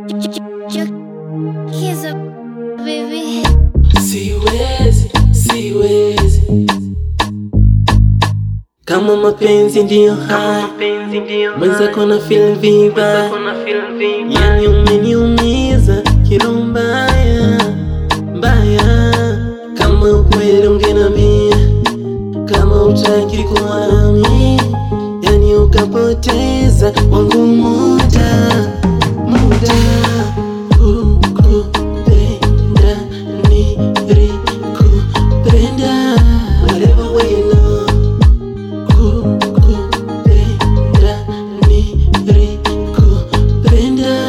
Here's a baby. Siwezi, siwezi kama mapenzi ndiyo haya, mwenzako na feel vibaya, yani umeniumiza kilo mbaya mbaya. Kama ukweli ungenambia, kama utaki kuwa nami, yani ukapoteza wangu muda muda kukupenda nilikupenda whatever way you know kukupenda nilikupenda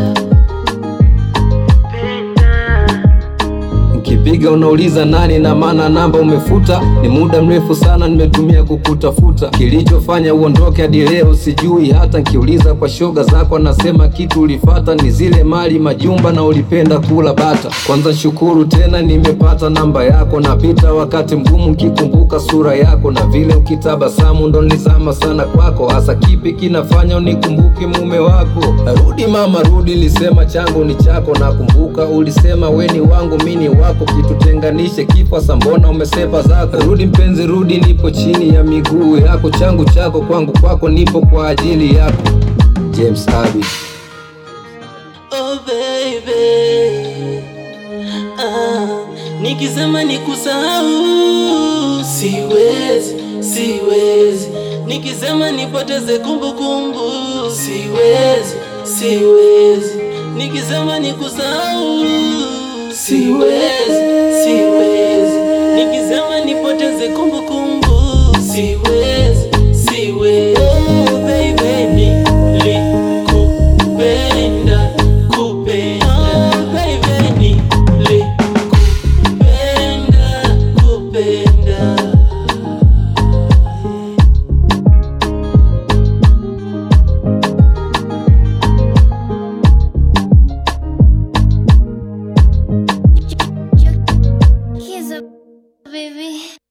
Nkipiga unauliza nani na maana namba umefuta. Ni muda mrefu sana nimetumia kukutafuta, kilichofanya uondoke hadi leo sijui. Hata nkiuliza kwa shoga zako anasema kitu ulifata ni zile mali majumba na ulipenda kula bata. Kwanza shukuru tena nimepata namba yako, napita wakati mgumu nkikumbuka sura yako na vile ukitabasamu ndo nilizama sana kwako. Hasa kipi kinafanya unikumbuke mume wako? Rudi mama rudi, lisema changu ni chako. Nakumbuka ulisema weni wangu mini wako, kitutenganishe kifo. Sa mbona umesepa zako? Rudi mpenzi rudi, nipo chini ya miguu yako, changu chako kwangu kwako, nipo kwa ajili yako. James Abi. Oh baby, ah, nikisema nikusahau siwezi, siwezi. Nikisema nipoteze kumbukumbu siwezi, siwezi. Nikisema nikusahau siwezi, siwezi. Nikisema nipoteze kumbukumbu siwezi, siwezi. Oh baby, nilikupenda, kupenda. Oh baby, nilikupenda, kupenda. Here's a baby.